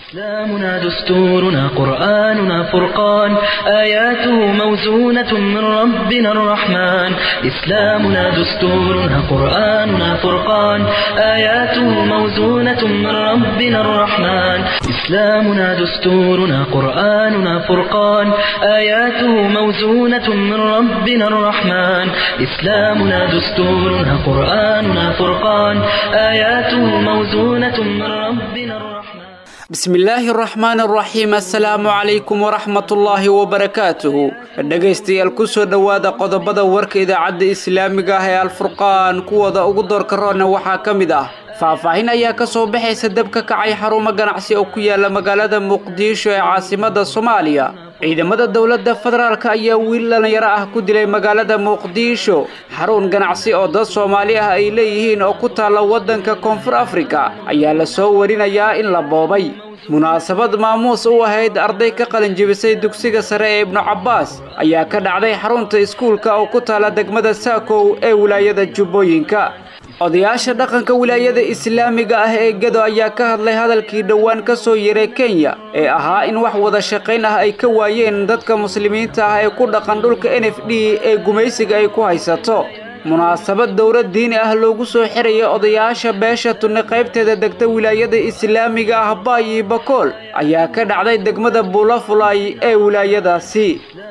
إسلامنا دستورنا قرآننا فرقان آياته موزونة من ربنا الرحمن إسلامنا دستورنا قرآننا فرقان آياته موزونة من ربنا الرحمن إسلامنا دستورنا قرآننا فرقان آياته موزونة من ربنا الرحمن إسلامنا دستورنا قرآننا فرقان آياته موزونة من ربنا الرحمن bismillaahi araxmaan araxiim assalaamu calaykum waraxmatullaahi wabarakaatuhu dhegaystayaal kusoo dhowaada qodobada warka idaacadda islaamiga ah ee alfurqaan kuwooda ugu doorka roona waxaa ka mid ah faahfaahin ayaa ka soo baxaysa dab ka kacay xarumo ganacsi oo ku yaala magaalada muqdisho ee caasimada soomaaliya ciidamada dowladda federaalk ayaa wiil dhalinyaro ah ku dilay magaalada muqdisho xarun ganacsi oo dad soomaali ah ay leeyihiin oo ku taalla waddanka koonfur afrika ayaa la soo warinayaa in la boobay munaasabad maamuus u ahayd arday ka qalinjibisay dugsiga sare ee ibnu cabbaas ayaa ka dhacday xarunta iskuulka oo ku taalla degmada saakow ee wilaayada jubbooyinka odayaasha dhaqanka wilaayada islaamiga ah ee gedo ayaa ka hadlay hadalkii dhowaan ka soo yeray kenya ee ahaa in wax wada shaqayn ah ay ka waayeen dadka muslimiinta ah ee ku dhaqan dhulka n f d ee gumaysiga ay ku haysato munaasabad dowlad diini ah loogu soo xiraya odayaasha beesha tunni qaybteeda degta wilaayada islaamiga ah baayi bakool ayaa ka dhacday degmada buulafulay ee wilaayadaasi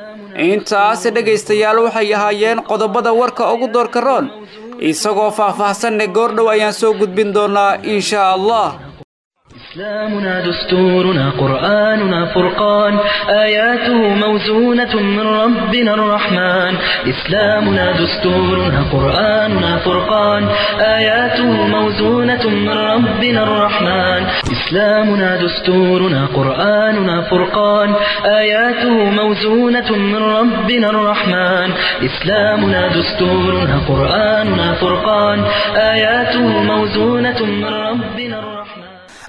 intaas dhegaystayaal waxay ahaayeen qodobada warka ugu doorka roon isagoo faahfaahsanne goordhow ayaan soo gudbin doonaa insha allah إسلامنا دستورنا قرآننا فرقان آياته موزونة من ربنا الرحمن إسلامنا دستورنا قرآننا فرقان آياته موزونة من ربنا الرحمن إسلامنا دستورنا قرآننا فرقان آياته موزونة من ربنا الرحمن إسلامنا دستورنا قرآننا فرقان آياته موزونة من ربنا الرحمن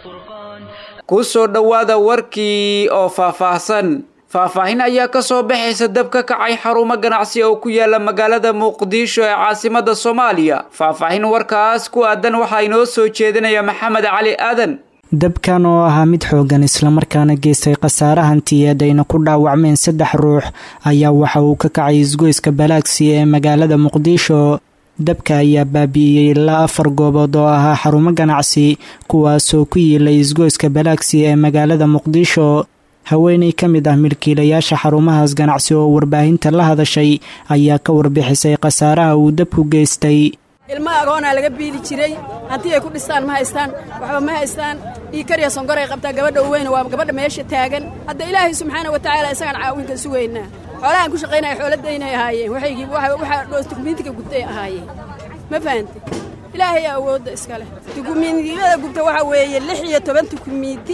ku soo dhowaada warkii oo faahfaahsan faahfaahin ayaa ka soo baxaysa dab ka kacay xarumo ganacsi oo ku yaala magaalada muqdisho ee caasimada soomaaliya faahfaahin warkaas ku aadan waxaa inoo soo jeedinaya maxamed cali aadan dabkan oo ahaa mid xoogan islamarkaana geystay khasaare hantiyeed ayna ku dhaawacmeen saddex ruux ayaa waxa uu ka kacay isgoyska balaagsi ee magaalada muqdisho dabka ayaa baabi'iyey ilaa afar goobood oo ahaa xarumo ganacsi kuwaasoo ku yiilay isgoyska balaagsi ee magaalada muqdisho haweeney ka mid ah milkiilayaasha xarumahaas ganacsi oo warbaahinta la hadashay ayaa ka warbixisay khasaaraha uu dabku geystay ilma agoonaa laga biili jiray hanti ay ku dhistaan ma haystaan waxba ma haystaan dhiikariya sonkoray qabtaa gabadha uweyna waa gabadha meesha taagan hadda ilaahay subxaana wa tacaala isagaan caawinka sugaynaa xoolahaan ku shaqaynaya xooladaynay ahaayeen waxaygii waxaa dukumiintiga gubtay ahaayeen ma fahante ilaahay awoodda iska leh dukumiintiyada gubta waxaa weeye lix iyo toban dukumiinti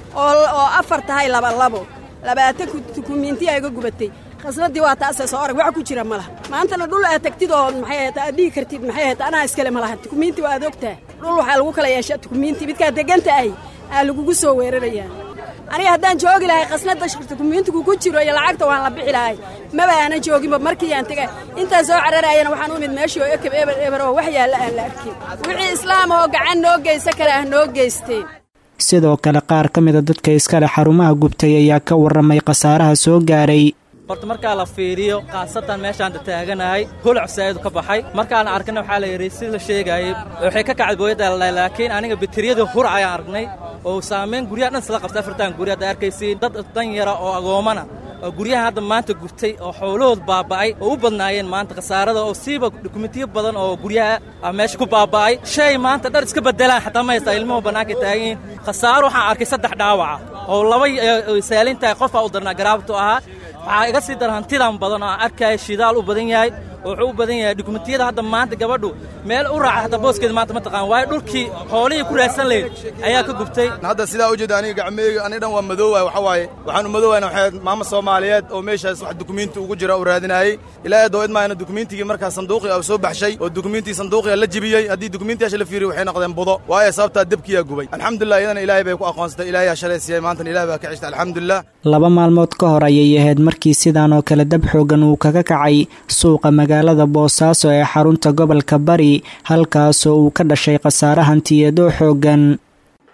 oo afar tahay labalabo labaatan dukumiinti ayga gubatay khasnadii waa taasee soo arag wax ku jira ma laha maantana dhul aad tagtid oo maxay ahayta aad dhihi kartid maxay ahayta anaa iskale ma laha dukumiinti waa aad ogtaha dhul waxaa lagu kala yeeshaa dukumiinti midkaad deganta ahy aa lagugu soo weerarayaa aniga haddaan joogi lahay khasnada dukumiintigu ku jiro iyo lacagta waan la bixi lahay maba aanan jooginba markii aan tegay intaan soo cararaayana waxaan u imid meeshii oo ekeb eber eber oo wax yaalla aan la arkin wixii islaam oo gacan noo geysa kale ah noo geysteen sidoo kale qaar ka mida dadka iskale xarumaha gubtay ayaa ka warramay khasaaraha soo gaaray horta markaa la fiiriyo khaasatan meeshaanta taaganahay holac saa'idu ka baxay markaan arkana waxaa la yidhi si la sheegaayey waxay ka kacday booyadda laakiin aniga bateriyada hur ayaan aragnay oo saamayn guryaha dhan isla qabta afartan gurya hadda arkaysiin dad dan yara oo agoomana oo guryahan hadda maanta gurtay oo xoolahood baaba'ay oo u badnaayeen maanta khasaarada oo siiba dukumentiyo badan oo guryaha ah meesha ku baaba'ay shay maanta dhar iska beddelaan xataa ma haystaa ilmuhu bannaanka taaganyihin khasaaro waxaan arkay saddex dhaawaca oo laba saalin tahay qofaa u darnaa garaabtu ahaa waxaa iga sii dara hantidan badan oo aan arkaya shidaal u badan yahay oo wuxuu u badan yahay dukumentiyada hadda maanta gabadhu meel u raaca hadda booskeeda maanta ma taqaan waayo dhulkii xoolihii ku raadsan lahayd ayaa ka gubtay hadda sidaa u jeeda aniga gacmeeyga aniga dhan waa madoowaay waxa waaye waxaan u madoowayna waxay maama soomaaliyeed oo meeshaas wax dukumiinti ugu jira u raadinaayey ilaahay doo idmaayna dukumiintigii markaa sanduuqii oo soo baxshay oo dukumiintii sanduuqiga la jibiyey haddii dukumiintiyaasha la fiiriyo waxay noqdeen budo waayo sababtaa debkiyaa gubay alxamdulilah iyadana ilaahay bay ku aqoonsatay ilaahay yaa shalay siiyey maantana ilahay baa ka cishta alxamdulilah laba maalmood ka hor ayay ahayd markii sidaan oo kale dab xoogan uu kaga kacay suuqa magaalada boosaaso ee xarunta gobolka bari halkaasoo uu ka dhashay khasaare hantiyeedoo xoogan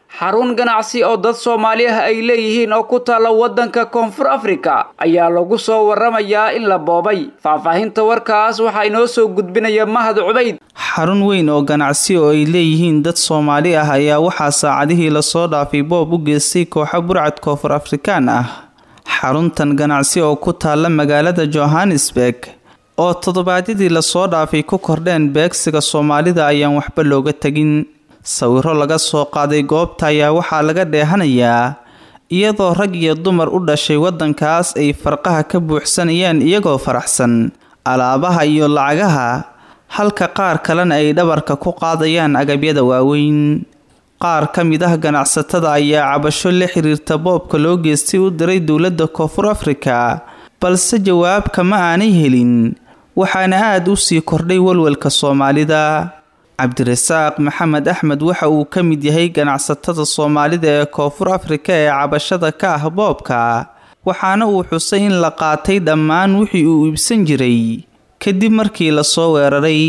xarun ganacsi oo dad soomaali ah ay leeyihiin oo ku taalla waddanka koonfur afrika ayaa lagu soo warramayaa in la boobay faahfaahinta warkaas waxaa inoo soo gudbinaya mahad cubayd xarun weyn oo ganacsi oo ay leeyihiin dad soomaali ah ayaa waxaa saacadihii lasoo dhaafay boob u geystay kooxo burcad koonfur afrikaan ah xaruntan ganacsi oo ku taalla magaalada johannesburg oo toddobaadyadii lasoo dhaafay ku kordheen beegsiga soomaalida ayaan waxba looga tegin sawiro laga soo qaaday goobta ayaa waxaa laga dheehanayaa iyadoo rag iyo dumar u dhashay waddankaas ay farqaha ka buuxsanayaan iyagoo faraxsan alaabaha iyo lacagaha halka qaar kalena ay dhabarka ku qaadayaan agabyada waaweyn qaar ka mid ah ganacsatada ayaa cabasho la xiriirta boobka loo geystay u diray dowladda koonfur afrika balse jawaabka ma aanay helin waxaana aada u sii kordhay walwalka soomaalida cabdirasaaq maxamed axmed waxa uu ka mid yahay ganacsatada soomaalida ee koonfur afrika ee cabashada ka ah boobka waxaana uu xusay in la qaatay dhammaan wixii uu iibsan jiray kadib markii lasoo weeraray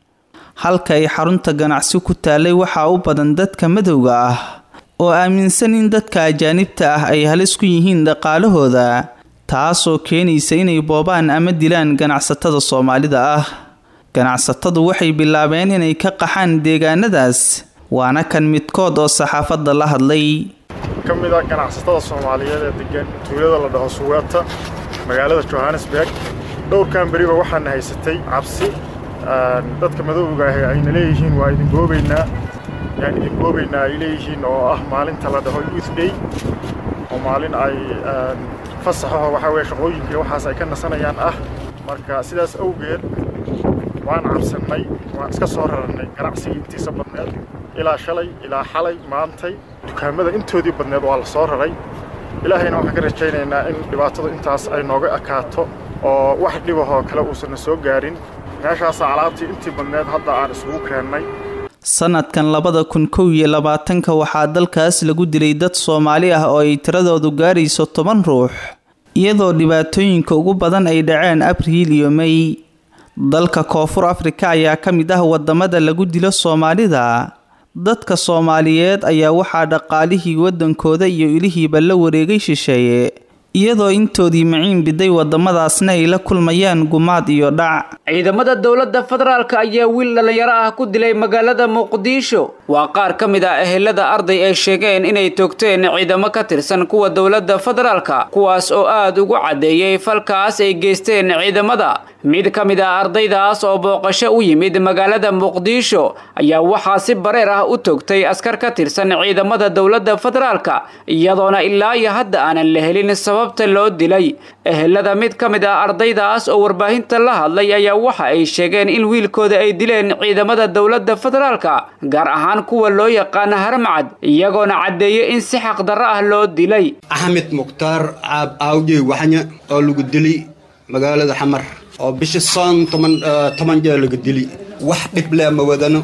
halka ay xarunta ganacsi ku taallay waxaa u badan dadka madowga ah oo aaminsan in dadka ajaanibta ah ay halis ku yihiin dhaqaalahooda taasoo keenaysa inay boobaan ama dilaan ganacsatada soomaalida ah ganacsatadu waxay bilaabeen inay ka qaxaan deegaanadaas waana kan midkood oo saxaafadda la hadlay ka mid ah ganacsatada soomaaliyeed ee degan tuulada la dhaho suweeta magaalada johannesburg dhowrkan beriba waxaana haysatay cabsi dadka madowga ahi ayna leeyihiin waa idin goobaynaa yaan idin goobaynaa ay leeyihiin oo ah maalinta la dhaho youth day oo maalin ay fasaxaho waxaa weye shaqooyinkii waxaas ay ka nasanayaan ah marka sidaas awgeed waan cabsannay waan iska soo rarannay ganacsigii intiisa badneed ilaa shalay ilaa xalay maantay dukaamada intoodii badneed waa la soo raray ilaahayna waxaan ka rajaynaynaa in dhibaatadu intaas ay nooga ekaato oo wax dhibahoo kale uusanna soo gaarin meeshaasa alaabtii intii badneed hadda aan isugu keennay sanadkan labada kun kow iyo labaatanka waxaa dalkaas lagu dilay dad soomaali ah oo ay tiradoodu gaarayso toban ruux iyadoo dhibaatooyinka ugu badan ay dhaceen abriil iyo mey dalka koonfur afrika ayaa ka mid ah wadamada lagu dilo soomaalida dadka soomaaliyeed ayaa waxaa dhaqaalihii waddankooda iyo ilihiiba la wareegay shisheeye iyadoo intoodii maciin biday wadamadaasna ay la kulmayaan gumaad iyo dhac ciidamada dowladda federaalka ayaa wiil dhallinyaro ah ku dilay magaalada muqdisho waa qaar ka mid ah ehelada arday ay sheegeen inay toogteen ciidamo ka tirsan kuwa dowladda federaalka kuwaas oo aada ugu caddeeyey falkaas ay geysteen ciidamada mid ka mid ah ardaydaas oo booqasho u yimid magaalada muqdisho ayaa waxaa si bareer ah u toogtay askar ka tirsan ciidamada dowladda federaalka iyadoona ilaa iyo hadda aanan la helin sababta loo dilay ehelada mid ka mid ah ardaydaas oo warbaahinta la hadlay ayaa waxa ay sheegeen in wiilkooda ay dileen ciidamada dowladda federaalka gaar ahaan kuwa loo yaqaana haramcad iyagoona caddeeyay in si xaqdarro ah loo dilay axmed mukhtaar caab aawjey waxnya oo lagu dili magaalada xamar oo bisha soon toban toban jeer laga dili wax dhibleh ma wadano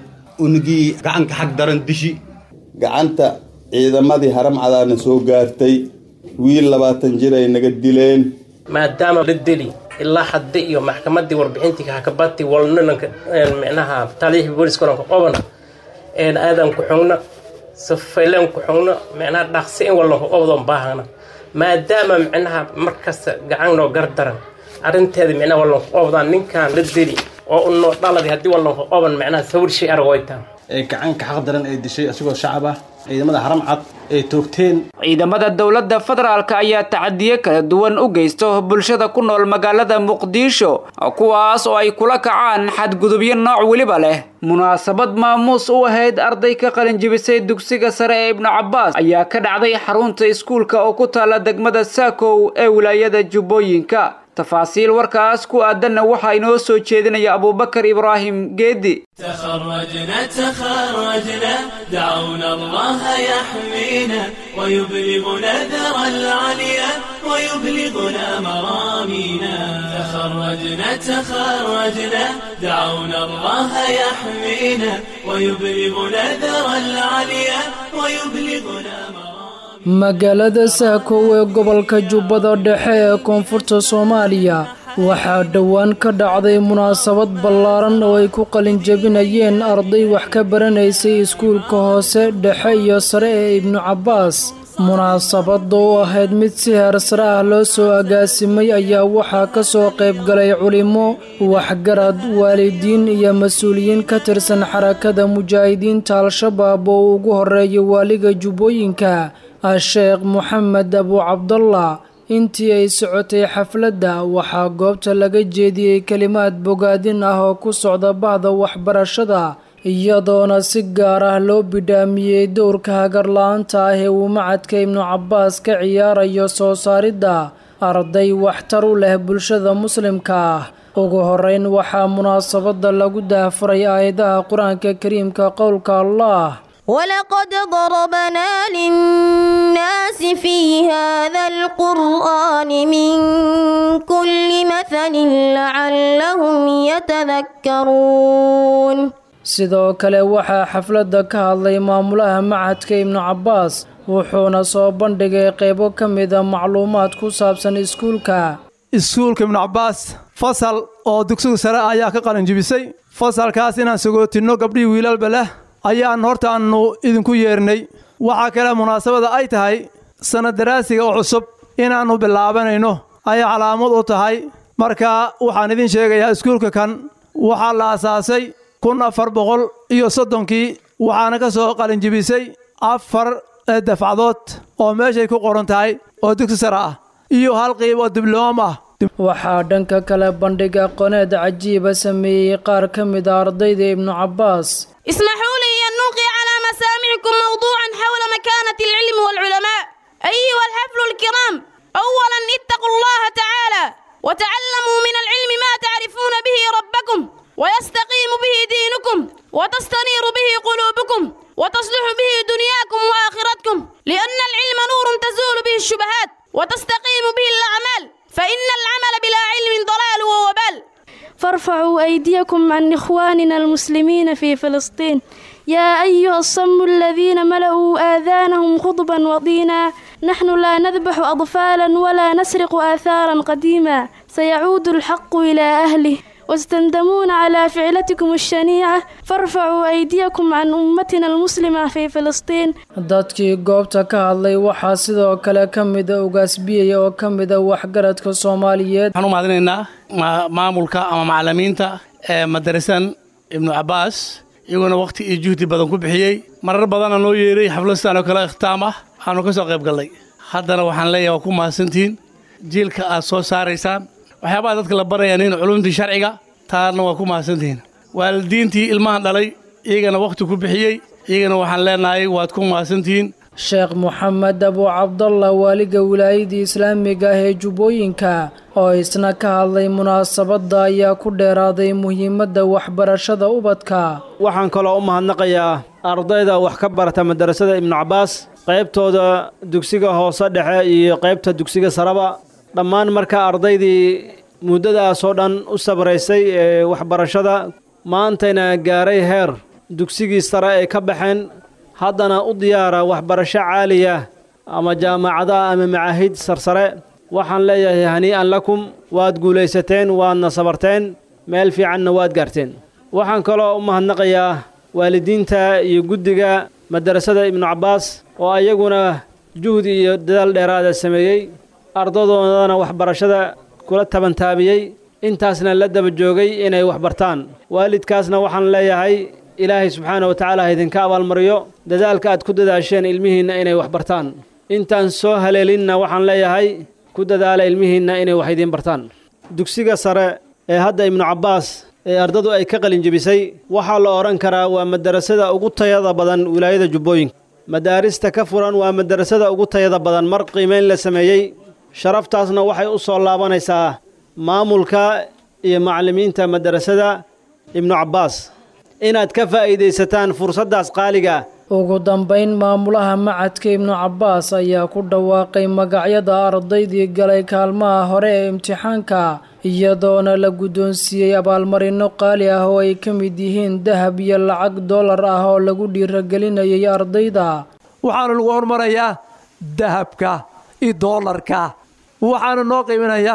unugii gacanka xag daran dishi gacanta ciidamadii haramcadaana soo gaartay wiil labaatan jir ay naga dileen maadaama la deli ilaa hadda iyo maxkamaddii warbixintii hakabati walnananka micnaha taliyihii booliskoranka qobana een aadan ku xugna safayleen ku xugna micnaha dhaqsi in wallanka qobdoon baahana maadaama micnaha markasta gacan noo gardaran arrinteeda micnaha wallanka qobdaan ninkan la deli oo unoo dhaladi haddii wallanka qoban micnaha sawir shay argoytaan ee gacanka xaq daran ay dishay isagoo shacab ah ciidamada haram cad ay toogteen ciidamada dowladda federaalka ayaa tacadiyo kala duwan u geysto bulshada ku nool magaalada muqdisho kuwaas oo ay kula kacaan xadgudubyo nooc weliba leh munaasabad maamuus u ahayd arday ka qalinjibisay dugsiga sare ee ibnu cabbaas ayaa ka dhacday xarunta iskuulka oo ku taala degmada saakow ee wilaayada jubbooyinka tafaasiil warkaas ku aadanna waxaa inoo soo jeedinaya abuubakar ibraahim geedi تخرجنا تخرجنا دعونا الله يحمينا ويبلغنا ذرى العليا ويبلغنا مرامينا تخرجنا تخرجنا دعونا الله يحمينا ويبلغنا ذرى العليا ويبلغنا magaalada saakow ee gobolka jubbada dhexe ee koonfurta soomaaliya waxaa dhowaan ka dhacday munaasabad ballaaran oo ay ku qalinjabinayeen arday wax ka baranaysay iskuulka hoose dhexe iyo sare ee ibnu cabbaas munaasabadda oo ahayd mid si heer sare ah loo soo agaasimay ayaa waxaa ka soo qayb galay culimo waxgarad waalidiin iyo mas-uuliyiin ka tirsan xarakada mujaahidiinta al-shabaab oo ugu horeeya waaliga jubbooyinka a-sheekh moxamed abu cabdallah intii ay socotay xafladda waxaa goobta laga jeediyey kelimaad bogaadin ah oo ku socda bahda waxbarashada iyadoona si gaar ah loo bidhaamiyey dowrka hagarla-aanta ah ee uu macadka ibnu cabbaas ka ciyaarayo soo saaridda arday waxtar u leh bulshada muslimka ah ugu horeyn waxaa munaasabadda lagu daahfuray aayadaha qur-aanka kariimka qowlka allah ولقد ضربنا للناس في هذا القرآن من كل مثل لعلهم يتذكرون sidoo kale waxaa xafladda ka hadlay maamulaha macadka ibnu cabbaas wuxuuna soo bandhigay qaybo ka mida macluumaad ku saabsan iskuulka iskuulka ibnu cabbaas fasal oo dugsiga sare ayaa ka qalinjibisay fasalkaas inaan sagootinno gabdhihii wiilalba leh ayaan hortaannu idinku yeernay waxaa kale munaasabada ay tahay sanad daraasiga oo cusub inaannu bilaabanayno ayay calaamad u tahay marka waxaan idin sheegayaa iskuulka kan waxaa la asaasay kun afar boqol iyo soddonkii waxaana ka soo qalinjibisay afar dafcadood oo meeshay ku qoran tahay oo dugsi sare ah iyo hal qiib oo dibloom ah waxaa dhanka kale bandhig aqooneed cajiiba sameeyey qaar ka mid a ardayda ibnu cabbaas اسمحوا لي أن نلقي على مسامعكم موضوعا حول مكانة العلم والعلماء أيها الحفل الكرام أولا اتقوا الله تعالى وتعلموا من العلم ما تعرفون به ربكم ويستقيم به دينكم وتستنير به قلوبكم وتصلح به دنياكم وآخرتكم لأن العلم نور تزول به الشبهات وتستقيم به الأعمال فإن العمل بلا علم ضلال ووبال فارفعوا أيديكم عن إخواننا المسلمين في فلسطين يا أيها الصم الذين ملأوا آذانهم خطبا وضينا نحن لا نذبح أطفالا ولا نسرق آثارا قديما سيعود الحق إلى أهله واستندمون على فعلتكم الشنيعة فارفعوا أيديكم عن أمتنا المسلمة في فلسطين dadkii goobta ka hadlay waxaa sidoo kale ka mida ugaasbiyaya oo ka mida waxgaradka soomaaliyeed waxaan u mahadinaynaa maamulka ama macalimiinta ee madarasan ibnu cabbaas iyaguna wakhti iyo juhdi badan ku bixiyey marar badanna noo yeeray xafladistaan oo kale ikhtaam ah waxaanu ka soo qayb gallay haddana waxaan leeyahay waa ku mahadsantihiin jiilka aad soo saaraysaan waxyaabaha dadka la barayaan in culumtii sharciga taana waa ku mahadsantihiin waalidiintii ilmahan dhalay iyagana wakhti ku bixiyey iyagana waxaan leenahay waad ku mahadsantihiin sheekh moxamed abu cabdallah waaliga wilaayadii islaamiga ah ee jubbooyinka oo isna ka hadlay munaasabadda ayaa ku dheeraaday muhiimadda waxbarashada ubadka waxaan kaloo u mahadnaqayaa ardayda wax ka barata madarasada ibnu cabbaas qaybtooda dugsiga hoose dhexe iyo qaybta dugsiga saraba dhammaan marka ardaydii muddadaasoo dhan u sabraysay ee waxbarashada maantayna gaaray heer dugsigii sare ay ka baxeen haddana u diyaara waxbarasho caaliya ama jaamacadaha ama macaahid sarsare waxaan leeyahay hanii'an lakum waad guulaysateen waadna sabarteen meel fiicanna waad gaarteen waxaan kaloo u mahadnaqayaa waalidiinta iyo guddiga madarasada ibnu cabbaas oo ayaguna juhdi iyo dadaal dheeraada sameeyey ardadoodana waxbarashada kula tabantaabiyey intaasna la daba joogay inay waxbartaan waalidkaasna waxaan leeyahay ilaahay subxaana wa tacaala ha idinka abaalmariyo dadaalka aad ku dadaasheen ilmihiinna inay waxbartaan intaan soo haleelinna waxaan leeyahay ku dadaala ilmihiinna inay wax idiin bartaan dugsiga sare ee hadda ibnu cabbaas ee ardadu ay ka qalinjebisay waxaa la odhan karaa waa madarasada ugu tayada badan wilaayada jubbooyinka madaarista ka furan waa madarasada ugu tayada badan mar qiimayn la sameeyey sharaftaasna waxay u soo laabanaysaa maamulka iyo macallimiinta madarasada ibnu cabbaas inaad ka faa'iidaysataan fursaddaas qaaliga ugu dambayn maamulaha macadka ibnu cabbaas ayaa ku dhawaaqay magacyada ardaydii galay kaalmaha hore ee imtixaanka iyadoona la guddoonsiiyey abaalmarinno qaali ah oo ay ka mid yihiin dahab iyo lacag dollar ah oo lagu dhiiragelinayay ardayda waxaana lagu hormarayaa dahabka iyo doolarka waxaana noo qiiminayaa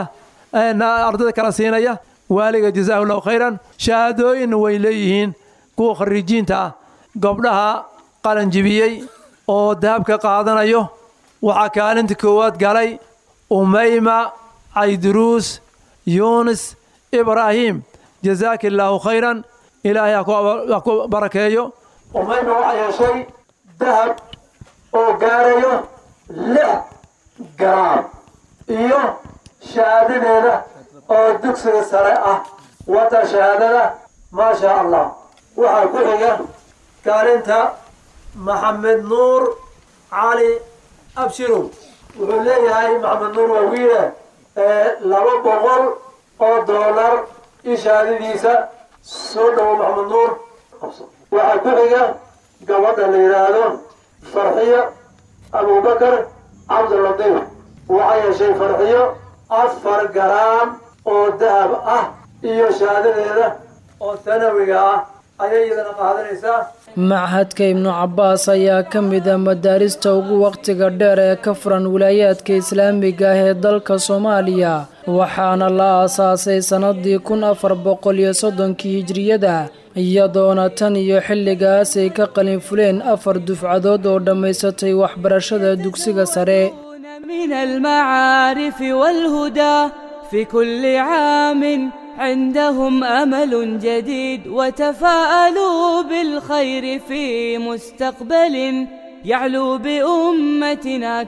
ardayda kala siinaya waaliga jazaahu llahu khayran shahaadooyinna way leeyihiin kuwa khariijiinta ah gabdhaha qalanjibiyey oo dahabka qaadanayo waxaa kaalinta koowaad galay umayma cayduruus yuunis ibraahim jazaaka illaahu khayran ilaahay ha ku barakeeyo umayma waxaa yeeshay dahab oo gaarayo lix garaam iyo shahaadadeeda oo dugsiga sare ah wata shahaadada maa shaa allah waxaa ku xiga kaalinta maxamed nuur cali abshirow wuxuu leeyahay maxamed nuur waa wiile laba boqol oo doolar iyo shahaadadiisa soo dhowo maxamed nuur waxaa ku xiga gabadha la yidhaahdo farxiyo abubakar cabdilatiif waxaa yeeshay farxiyo afar garaam oo dahab ah iyo shahaadadeeda oo sanawiga ah ayay iyadana qaadanaysaa machadka ibnu cabbaas ayaa ka mid ah madaarista ugu wakhtiga dheer ee ka furan wilaayaadka islaamiga ah ee dalka soomaaliya waxaana la aasaasay sannadii kun afar boqol iyo soddonkii hijriyada iyadoona tan iyo xilligaas ay ka qalin fuleen afar dufcadood oo dhammaysatay waxbarashada dugsiga sare من المعارف والهدى في كل عام عندهم أمل جديد وتفاءلوا بالخير في مستقبل يعلو بأمتنا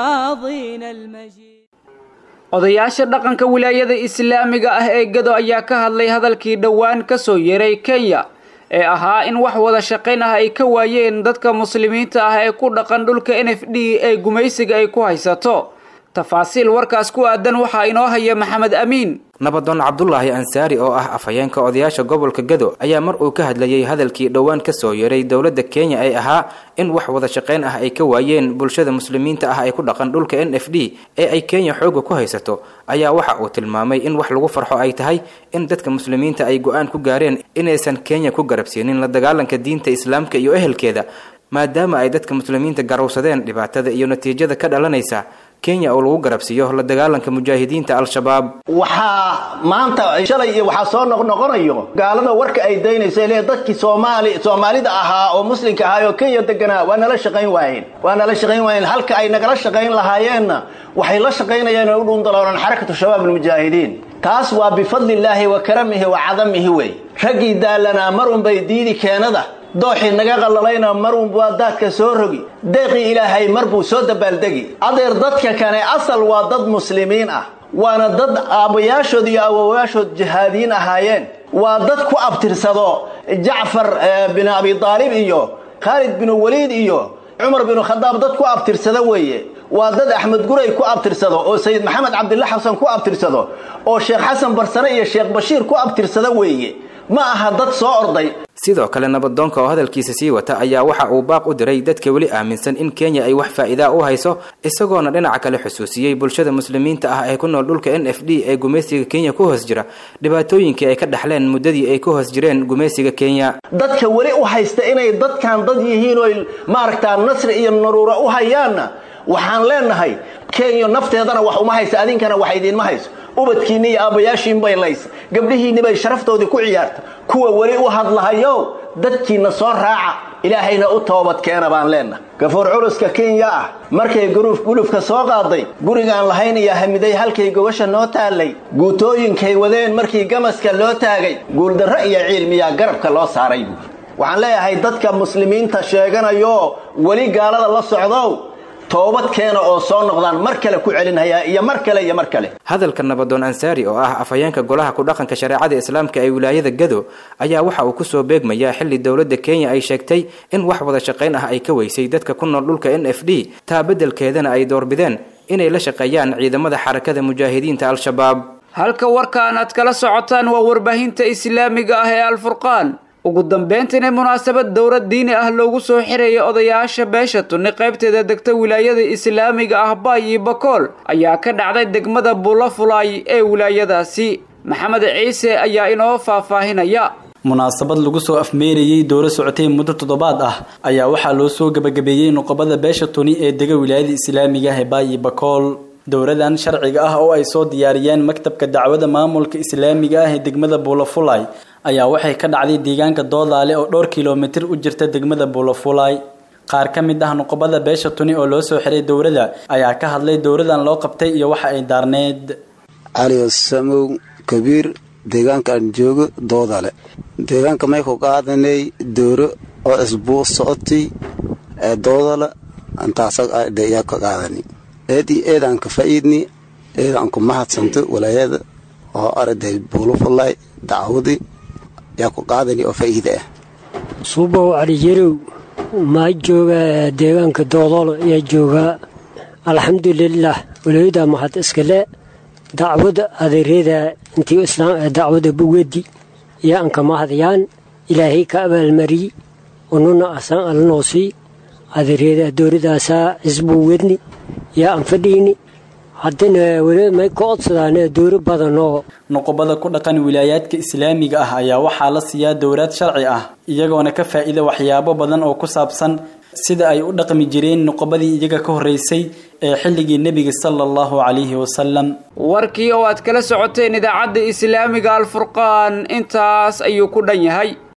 كماضينا المجيد odayaasha dhaqanka wilaayada islaamiga ah ee gado ayaa ka hadlay hadalkii dhowaan ka soo yeeray kenya ee ahaa in wax wada shaqayn ah ay ka waayeen dadka muslimiinta ah ee ku dhaqan dhulka n f d ee gumaysiga ay ku haysato tafaasiil warkaas ku aadan waxaa inoo haya maxamed amiin nabadoon cabdulaahi ansaari oo ah afhayeenka odayaasha gobolka gado ayaa mar uu ka hadlayay hadalkii dhowaan ka soo yeeray dowladda kenya ee ahaa in wax wada shaqayn ah ay ka waayeen bulshada muslimiinta ah ee ku dhaqan dhulka n f d ee ay kenya xooga ku haysato ayaa waxa uu tilmaamay in wax lagu farxo ay tahay in dadka muslimiinta ay go-aan ku gaareen inaysan kenya ku garabsiinin la dagaalanka diinta islaamka iyo ehelkeeda maadaama ay dadka muslimiinta garowsadeen dhibaatada iyo natiijada ka dhalanaysa kenya oo lagu garabsiiyo la dagaalanka mujaahidiinta al-shabaab waxaa maanta shalay iyo waxaa soo noqnoqonayo gaalada warka ay daynaysa le dadkii soomaali soomaalida ahaa oo muslimka ahaa oo kenya deganaa waa nala shaqayn waayeen waa nala shaqayn waayeen halka ay nagala shaqayn lahaayeenna waxay la shaqaynayeen oo u dhuundaloonan xarakatu shabaab almujaahidiin taas waa bifadlillaahi wa karamihi wa cadamihi wey raggii daalanaa mar unbay diidi keenada dooxii naga qallalayna marun waa daadka soo rogi deeqii ilaahay mar buu soo dabaaldegi adeer dadka kane asal waa dad muslimiin ah waana dad aabbayaashood iyo awowayaashood jihaadiyiin ahaayeen waa dad ku abtirsado jacfar bin abi aalib iyo khaalid binu waliid iyo cumar binu khadaab dad ku abtirsada weeye waa dad axmed guray ku abtirsado oo sayid maxamed cabdilla xasan ku abtirsado oo sheekh xasan barsane iyo sheekh bashiir ku abtirsada weeye ma aha dad soo orday sidoo kale nabadoonka oo hadalkiisa sii wata ayaa waxa uu baaq u diray dadka weli aaminsan in kenya ay wax faa'iidaa u hayso isagoona dhinaca kale xusuusiyey bulshada muslimiinta ah ee ku nool dhulka n f d ee gumaysiga kenya ku hoos jira dhibaatooyinkii ay ka dhexleen muddadii ay ku hoos jireen gumaysiga kenya dadka weli u haysta inay dadkan dad yihiin oo maaragtaa nasri iyo naruura u hayaanna waxaan leenahay kenya nafteedana wax uma haysa adinkana wax idiinma hayso ubadkiinni iyo aabbayaashiin bay laysa gabdhihiinni bay sharaftoodii ku ciyaarta kuwa weli u hadlahayow dadkiinna soo raaca ilaahayna u toobad keena baan leennahay gafuur culuska kenya ah markay guruuf gulufka soo qaaday gurigaan lahayn iyo hamiday halkay gogasha noo taallay guutooyinkay wadeen markii gamaska loo taagay guuldarro iyo ciilmiyaa garabka loo saaray buuri waxaan leeyahay dadka muslimiinta sheeganayo weli gaalada la socdow toobad keena oo soo noqdaan mar kale ku celinhayaa iyo mar kale iyo mar kale hadalka nabadoon ansaari oo ah afhayeenka golaha ku dhaqanka shareecada islaamka ee wilaayada gado ayaa waxa uu kusoo beegmayaa xilli dowladda kenya ay sheegtay in wax wada shaqayn ah ay ka weysay dadka ku nool dhulka n f d taa beddelkeedana ay doorbideen inay la shaqeeyaan ciidamada xarakada mujaahidiinta al-shabaab halka warkaan aad kala socotaan waa warbaahinta islaamiga ah ee alfurqaan ugu dambeyntiina munaasabad dowlad diini ah loogu soo xiraya odayaasha beesha tunni qaybteeda degta wilaayada islaamiga ah baay iyo bakool ayaa ka dhacday degmada bulafulay ee wilaayadaasi maxamed ciise ayaa inoo faahfaahinaya munaasabad lagu soo afmeerayey dowla socotay muddo toddobaad ah ayaa waxaa loo soo gebagabeeyey nuqobada beesha tuni ee dega wilaayada islaamiga ah ee baay iyo bakool dowladan sharciga ah oo ay soo diyaariyeen maktabka dacwada maamulka islaamiga ah ee degmada buulafulay ayaa waxay ka dhacday deegaanka doodaale oo dhowr kilomitir u jirta degmada buulafulay qaar ka mid ah nuqubada beesha tuni oo loo soo xiray dowladda ayaa ka hadlay dowladan loo qabtay iyo waxa ay daarneed cali samow kabiir deegaankaan joogo doodale deegaanka may ku qaadanay dowro oo isbuu socotay ee doodale intaasayaa ka qaadani eedii eedaan ka fa'iidni eedaan ku mahadsanto walaayada oo arday buulufalay dacwadii yaa ku qaadani oo fa'iida ah suubow cali yarow maa jooga deegaanka doodolo ayaa joogaa alxamdulilah walaayada mahad iskale dacwada adeereeda intii islaam dacwada bugadi yaa anka mahadayaan ilaahay ka abaalmariyey ununa asaan alanoosii adeereeda dowladaasaa cisbuu wedni yaa aan fadhiini haddana weli may ka codsadaan dowro badan oo nuqubada ku dhaqan wilaayaadka islaamiga ah ayaa waxaa la siiyaa dowlaad sharci ah iyagoona ka faa'iida waxyaabo badan oo ku saabsan sida ay u dhaqmi jireen nuqubadii iyaga ka horreysay ee xilligii nebiga sala allahu calayhi wasalam warkii oo aad kala socoteen idaacadda islaamiga alfurqaan intaas ayuu ku dhan yahay